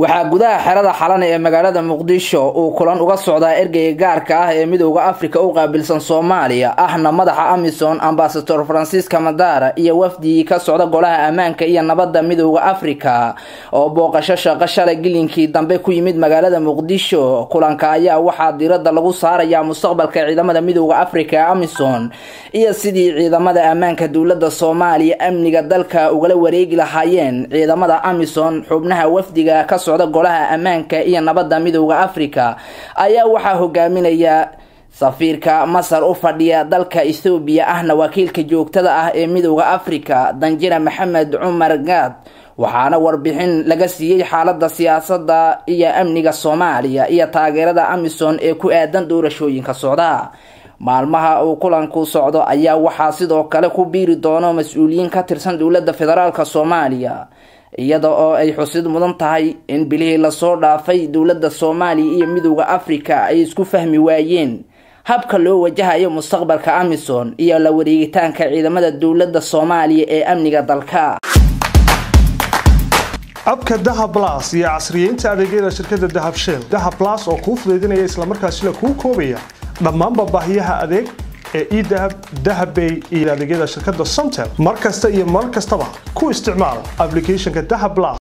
waxaa gudaha xerada xalan ee magaalada muqdisho uu kulan uga socdaa ergeyga gaarka ah ee midowda afrika u qaabilsan soomaaliya ahna madaxa amisom ambasador francisca madara iyo wafdigii ka socda golaha ammaanka iyo nabadda midowda afrika oo booqasho shaqo shalay gilinkii dambe ku yimid magaalada muqdisho kulanka ayaa waxaa diirada lagu saarayaa mustaqbalka ciidamada midowda afrika ee amisom iyo sidii ciidamada ammaanka dowlada soomaaliya amniga dalka ugala wareegi lahaayeen ciidamada amisom xubnaha wafdiga ka socda golaha ammaanka iyo nabadda midowda afrika ayaa waxaa hogaaminaya safiirka masar u fadhiya dalka ethoobiya ahna wakiilka joogtada ah ee midowda afrika danjira maxamed cumar gaad waxaana warbixin laga siiyey xaalada siyaasada iyo amniga soomaaliya iyo taageerada amisom ee ku aadan doorashooyinka socda maalmaha uu kulanku socdo ayaa waxaa sidoo kale ku biiri doono mas-uuliyiin ka tirsan dowlada federaalk soomaaliya iyada oo ay xusid mudan tahay in bilihii lasoo dhaafay dowlada soomaaliya iyo midowda afrika ay isku fahmi waayeen habka loo wajahayo mustaqbalka amisom iyo la wareegitaanka ciidamada dowlada soomaaliya ee amniga dalka abka dahab las iyo casriyeynta adeegyada shirkada dahab shell dahab las oo kuu fudaydinaya islamarkaasina kuu koobaya dhammaanba baahiyaha adeeg ee edahab dahabbay iyo adeegyada shirkada somtel mar kasta iyo mar kastaba ku isticmaal aplicathonka dahab las